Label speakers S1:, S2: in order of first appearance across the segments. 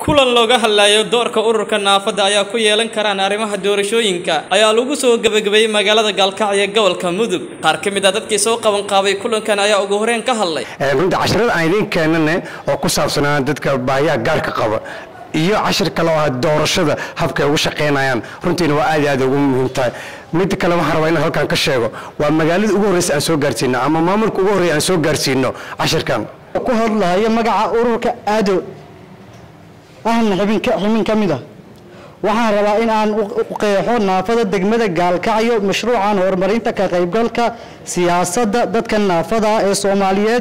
S1: kulan looga hadlayo doorka ururka naafada ayaa ku yeelan karaan arrimaha doorashooyinka ayaa lagu soo gebagabeeyey magaalada gaalkacyo ee gobolka mudug qaar ka mid a dadkii soo qaban qaabay kulankan ayaa ugu horreyn ka hadlay
S2: runtii casharada aan idiin keenane oo ku saabsanaa dadka baahiyaha gaarka qaba iyo cashir kale oo ah doorashada habka ay ugu shaqaynayaan runtiina waa aad iyo aad ugu muhiim tahay mid kale waxaan rabaa inaan halkan ka sheego waa magaalada ugu horreysa aan soo gaarsiino ama maamulka ugu horreya aan soo gaarsiino cashirkan
S3: ku hadlayo magaca ururka aado ahna xibin ximin ka mid ah waxaan rabaa in aan u qeexo naafada degmada gaalkacyo mashruucan horumarinta ka qaybgalka siyaasadda dadka naafada ee soomaaliyeed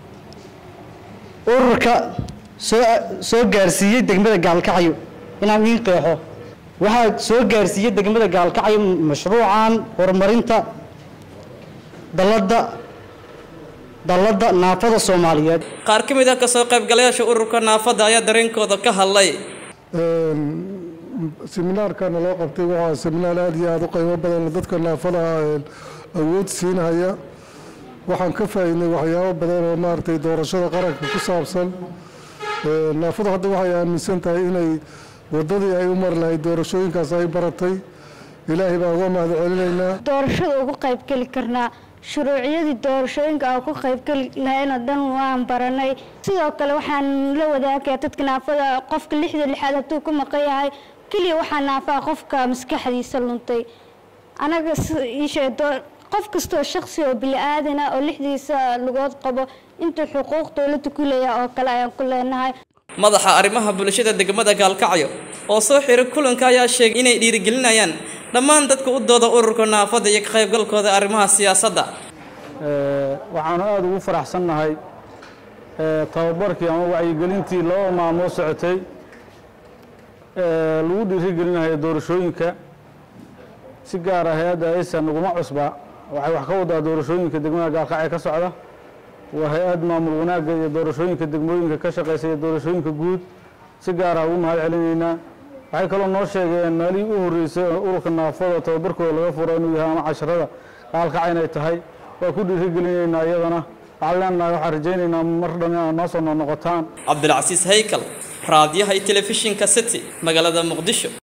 S3: ururka soo soo gaarsiiyey degmada gaalkacyo inaan iin qeexo waxaa soo gaarsiiyey degmada gaalkacyo mashruucan horumarinta dalada dalladda naafada soomaaliyeed
S1: qaar ka mid ah kasoo qaybgalayaasha ururka naafada ayaa dareenkooda ka hadlay
S4: seminaarkana loo qabtay waxaa seminaar aada iyo aada u qiimo badan dadka naafada awood siinhaya waxaan ka faa'iidnay waxyaabo badan oo maaragtay doorashada qaranka ku saabsan naafadu hadda waxay aaminsan tahay inay wadadii ay u mari lahayd doorashooyinkaas ay baratay ilaahay baan uga mahad celinaynaa
S5: doorashada ugu qaybgeli karnaa shuruuciyadii doorashooyinka aan ku qaybgeli lahayna dhan waan baranay sidoo kale waxaan la wadaagaya dadka naafada qofka lixda lixaad hadduu ku maqan yahay keliya waxaa naafaa qofka maskaxdiisa luntay anaga iishee qof kastoo shaksi oo bili-aadana oo lixdiisa lugood qabo intuu xuquuq dowladda ku leeyahay oo kale ayaan ku leenahay
S1: madaxa arrimaha bulshada degmada gaalkacyo oo soo xiray kulanka ayaa sheegay inay dhiirigelinayaan dhammaan dadka u dooda ururka naafada iyo ka qaybgalkooda arrimaha siyaasadda
S6: waxaanu aada ugu faraxsannahay tababarkii ama wacyigelintii laba maalmood socotay lagu dhiirigelinayo doorashooyinka si gaara hay-adda aysan naguma cusba waxay wax ka wadaa doorashooyinka degmada gaalkacyo ka socda waa hay-ad maamul wanaagga iyo doorashooyinka degmooyinka ka shaqaysa iyo doorashooyinka guud si gaara ugu mahad celinaynaa waxay kaloo noo sheegeen maalihii u horreysay oo ururka naafada tababarkooda laga furo inuu yahay ama casharada gaalkacyo inay tahay waa ku dhiirigelinaynaa iyadana waxaan leenahay waxaan rajaynaynaa mar dhan inaad noo soo noqnoqotaan
S1: cabdilcasiis haykal raadiyaha iyo telefishinka city magaalada muqdisho